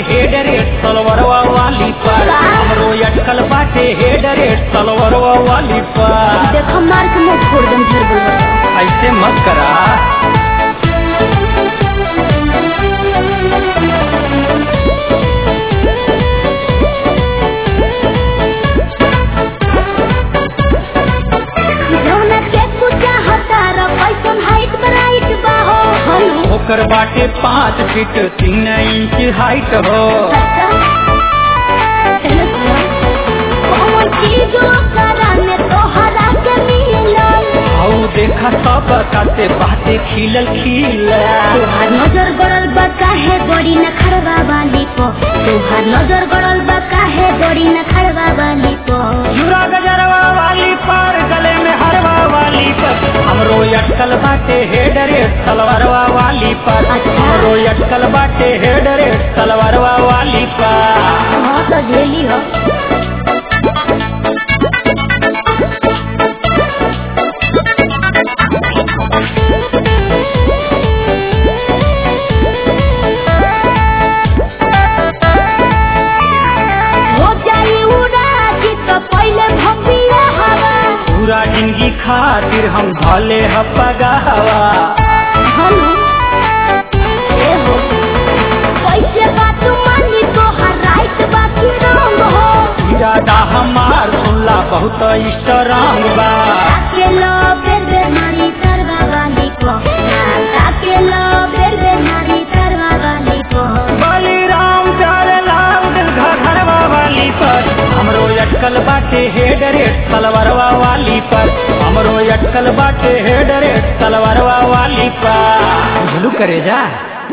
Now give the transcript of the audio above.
Head rate सलवरवा वाली पर हमरो अटकल बाटे हेड रेट सलवरवा वाली पर देख मार के मुंह फोड़ दम ढेर बोल ऐसे मत करा जौना के पूजा हतार पैसन हाइट ब्राइट बा हो हेलो ओकर बाटे पाँच फीट तीन इंच हाइट हो कौन चीज ओकरा में तोहरा के मिलल हऊ देखा सब काते बाटे खिलल खिलल तोहार नजर गड़ल बा काहे बड़ी न खड़वा वाली पो तोहार नजर गड़ल बा काहे बड़ी न खड़वा वाली पो चूड़ा गजरवा वाली पर गले में हरवा वाली पर हमरो अटकल बाटे हेड रेट सलवारवा वाली पर अच्छा। हमरो अटकल बाटे हेड रेट सलवारवा वाली पर हाँ तो झेली हो हो जाई उड़ा जी तो पहले भपिया हवा पूरा जिंदगी खातिर हम भले हवा हेलो ए हो कैसे बात मानी तो हर रात बाकी रंग हो इरादा हमार सुनला बहुत स्ट्रांग बा ताके लो बेर बेर मारी करवा वाली को ताके लो बेर बेर मारी करवा वाली को बलिराम चारे लाल दिल घरवा वाली पर हमरो अटकल बाटे हेड रेट सलवारवा वाली पर हमरो अटकल बाटे हेड रेट सलवारवा वाली पर झुलू करे जा